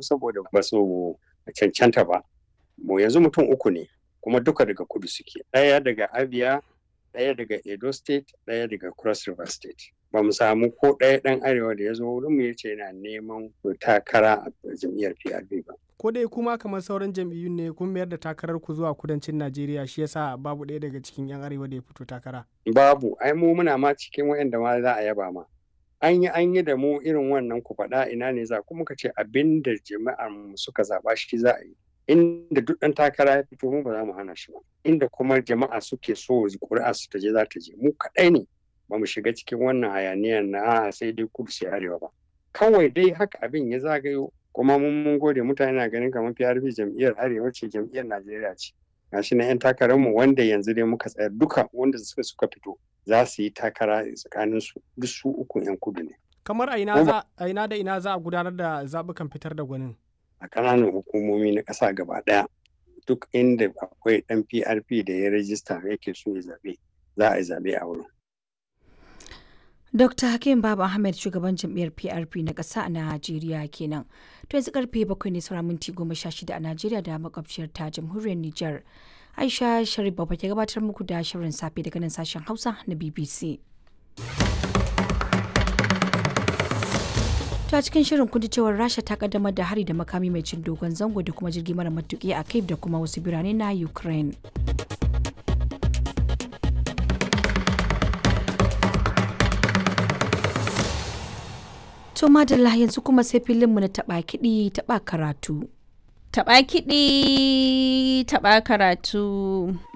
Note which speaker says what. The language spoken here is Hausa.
Speaker 1: saboda ba su cancanta ba mu yanzu mutum uku ne kuma duka daga kudu suke ɗaya daga abia ɗaya daga edo state ɗaya daga cross river state ba mu samu ko ɗaya ɗan arewa da ya zo wurin mu yace yana neman takara a jam'iyyar PRP ba.
Speaker 2: Ko dai kuma kamar sauran jam'iyyun ne kun mayar da takarar ku zuwa kudancin Najeriya shi yasa babu ɗaya daga cikin 'yan arewa da ya fito takara.
Speaker 1: Babu, ai mu muna ma cikin waɗanda ma za a yaba ma. An yi an yi da mu irin wannan ku faɗa ina ne za kuma ka ce abin da jama'ar mu suka zaɓa shi za a yi. Inda duk ɗan takara ya fito mu ba za mu hana shi ba. Inda kuma jama'a suke so ƙuri'a su ta je za ta je mu kaɗai ne. ba mu shiga cikin wannan hayaniyar na sai dai kudu sai arewa ba kawai dai haka abin ya zagayo kuma mun mun gode mutane na ganin kamar PRP jam'iyyar arewa ce jam'iyyar Najeriya ce gashi na yan takarar mu wanda yanzu dai muka tsaya duka wanda suka suka fito za su yi takara tsakanin su duk su uku yan kudu ne
Speaker 2: kamar a ina za a ina da ina za a gudanar da zabukan fitar da gwanin
Speaker 1: a ƙananan hukumomi na ƙasa gaba ɗaya duk inda akwai ɗan PRP da ya rajista yake so ya zaɓe za a yi zaɓe a wurin
Speaker 3: Dr. Hakim Baba Ahmed shugaban jam'iyyar PRP na ƙasa a Najeriya kenan. To yanzu karfe bakwai ne saura minti goma sha shida a Najeriya da makwabciyar ta jamhuriyar Nijar. Aisha Sharif Baba ke gabatar muku da shirin safe daga nan sashen Hausa na BBC. ta cikin shirin kun cewar rasha ta kaddamar da hari da makami mai cin dogon zango da kuma jirgi mara matuki a kiev da kuma wasu birane na ukraine To madalla yanzu kuma sai filinmu na taɓa kiɗi taɓa karatu.
Speaker 4: Taɓa kiɗi taɓa karatu.